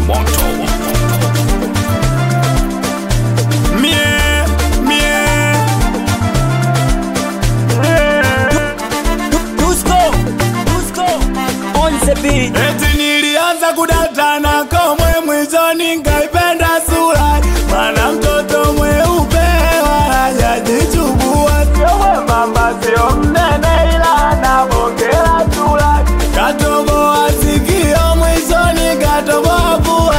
moto Mie, mie. Dusko, Dusko, on the beat. Eti nilianza kudatana komwe mwishoni nkaipenda sura mana mtoto mweupe hajajichubua sio mwembamba sio mnene ila anabongela sura katoboa sikio mwishoni katoboa pua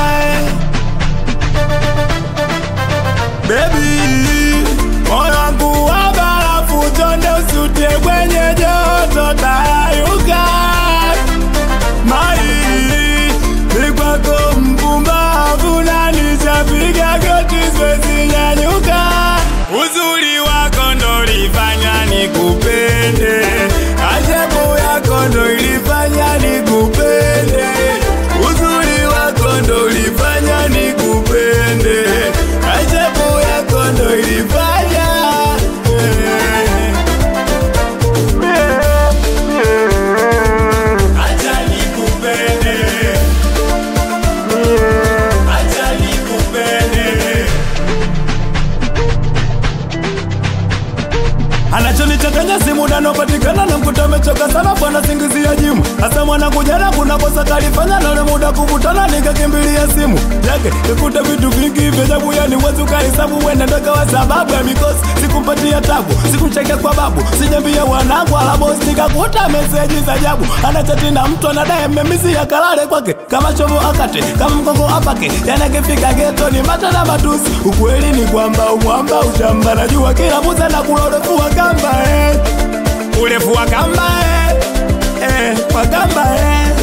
Baby, moyo wangu wa barafu chonde usutie kwenye joto tayayuka mai ni kwako mpumbavu na nishapiga goti siwezi nyanyuka uzuri wako ndo lifanya nikupende ajabu yako ndo ilifanya nikupende uzuri wako ndo ilifanya nikupende ajabu yako ndo ilifanya Acha nikupende Acha nikupende anachonichanganya simu nanopatikana na mkuta amechoka sana bwana singizia jimu hasa mwanangu jana kuna kosa kalifanya nale muda kukutana nikakimbilia simu yake nikuta vitu vingi vyajabu yani wezi ukahesabu wenda ndokawa sababu ya mikosi sikumpatia tabu sikumchekea kwa babu sijambia wanangu alabos nikakuta meseji za ajabu anachati na mtu anadaye memisi ya kalale kwake kama chovo akate kama mgongo apake yanakifika geto ni mata na matusi ukweli ni kwamba umwamba ushamba najua kila muza na kula urefu wa kamba eh. urefu wa kamba eh. Eh, wa kamba eh.